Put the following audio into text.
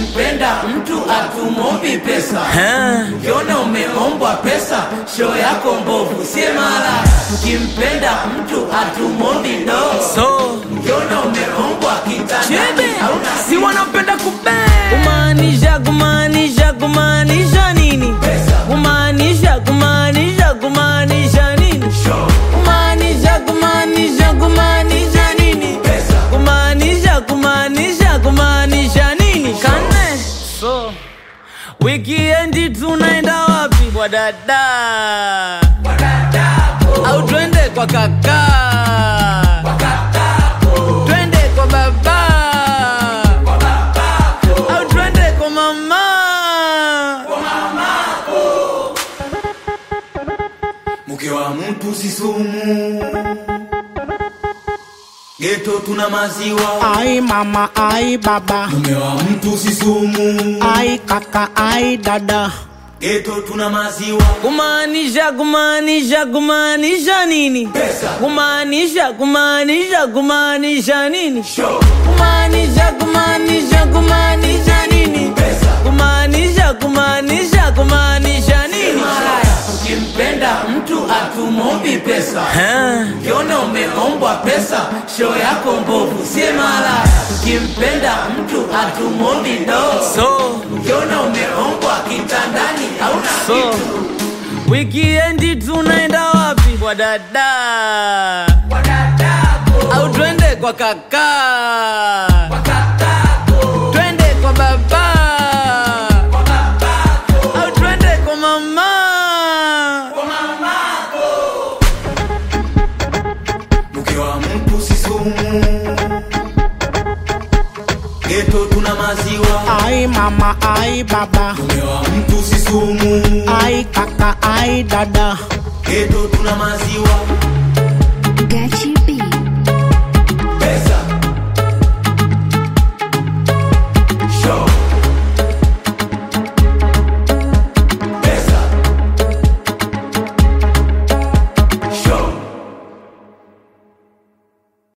Tukimpenda mtu atumombi pesa, ukiona umeombwa pesa, show yako mbovu, sie mara. Tukimpenda mtu atumombi ndoo, so ukiona umeombwa kitandani, chebe hauna si wanapenda kube kumaanisha kumaanisha kumaanisha nini pesa. kumaanisha kumaanisha kumaanisha nini Show kumaanisha kumaanisha kumaanisha nini pesa, kumaanisha kumaanisha kumaanisha nini kane so wikiendi tunaenda wapi kwa dada au twende kwa kaka twende kwa baba au twende kwa mama mke wa mtu si sumu, geto tuna maziwa. Ai mama, ai baba, Mume wa mtu si sumu, ai kaka, ai dada. geto tuna maziwa. kumaanisha kumaanisha kumaanisha nini Pesa. kumaanisha kumaanisha kumaanisha nini Show kumaanisha kumaanisha kumaanisha nini pesa. kumaanisha kumaanisha kumaanisha nini Malaya, ukimpenda mtu atumombi pesa, ukiona umeombwa pesa, show yako mbovu, sie malaya. Ukimpenda mtu atumombi ndoo, so ukiona umeombwa kitandani, hauna so kitu. wikiendi tunaenda wapi kwa dada au twende kwa kaka twende kwa baba au twende kwa mama Mke wa mtu si sumu, geto tuna maziwa. Ai mama, ai baba, Mume wa mtu si sumu, ai kaka, ai dada. geto tuna maziwa.